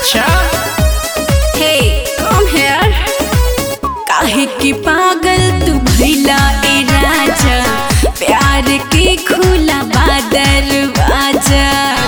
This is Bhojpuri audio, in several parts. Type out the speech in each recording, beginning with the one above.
अच्छा हे कम हेयर काहे की पागल तू भइला ए राजा प्यार के खुला बादर बाजा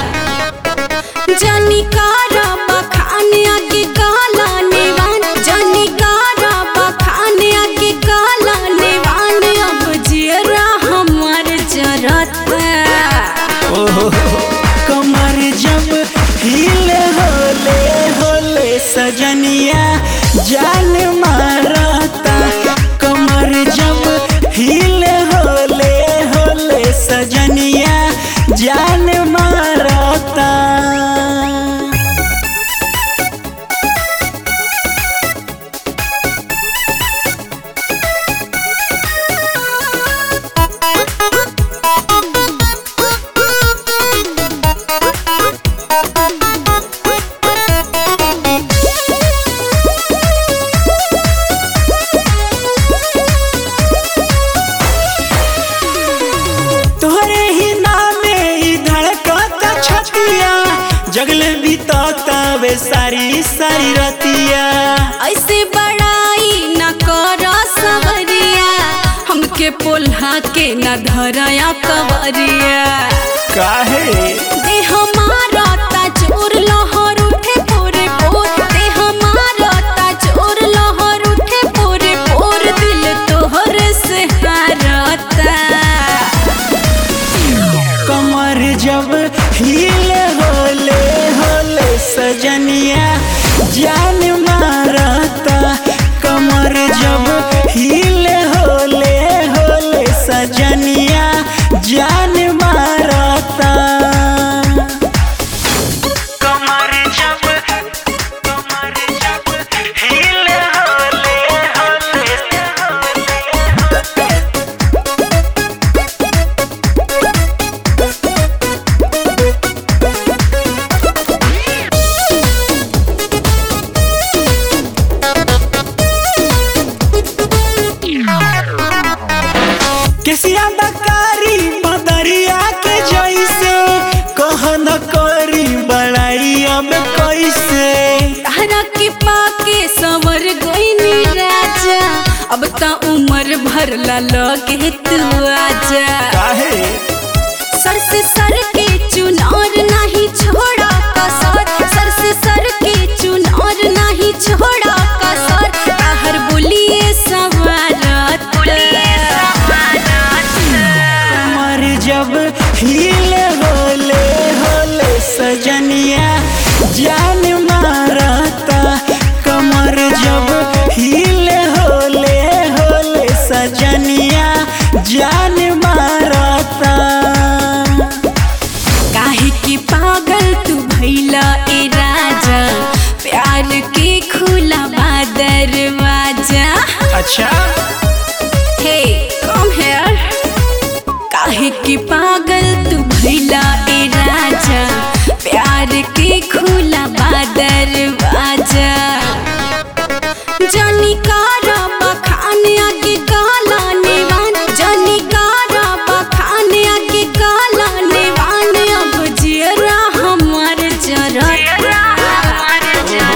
जानी कारा बखान आगे काला नेवान जानी कारा बखान आगे काला नेवान अब जियरा हमार जरता ओहो कमर जब हिल होले होले सजनिया जान मारता कमर जब हिल होले होले सजनिया जान मारता तोहरे ही नामे ई धड़कता छतिया जगले बीतता वे सारी सारी रतिया ऐसे बड़ाई न कर सवरिया हमके पोल्हा के न धरया कवरिया काहे दे हमारा ता चोर लहर उठे पोरे पोर दे हमारा ता चोर लहर उठे पोरे पोर दिल तोहर से हारता कमर जब हिल होले होले सजनिया जान मारता कमर जब हिल होले होले सजनिया जान मारता कमर जब कमर जब हिल होले होले केसिया दकारी बदरिया के जैसे कह न करी बड़ाई अब कैसे तारा के पाके संवर गईनी राजा अब ता उम्र भर ला लगे तू आजा काहे सर से सर के चुनार नहीं छोड़ा कसर सर से सर के चुनार नहीं छोड़ा कसर ताहर बोलिए सवारत कमर जब हिल होले होले सजनिया जान मारता कमर जब हिल होले होले सजनिया जान मारता काहे की पागल तू भइला ए राजा प्यार के खुला बादर बाजा अच्छा हे कम हेयर काहे की पागल तू भइला ए राजा प्यार के खुला बादर बाजा जानी कारा बखान आगे काला नेवान जानी कारा बखान आगे काला नेवान अब जियरा हमार जरता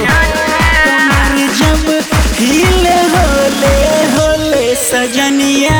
कमर जब हिल होले होले सजनिया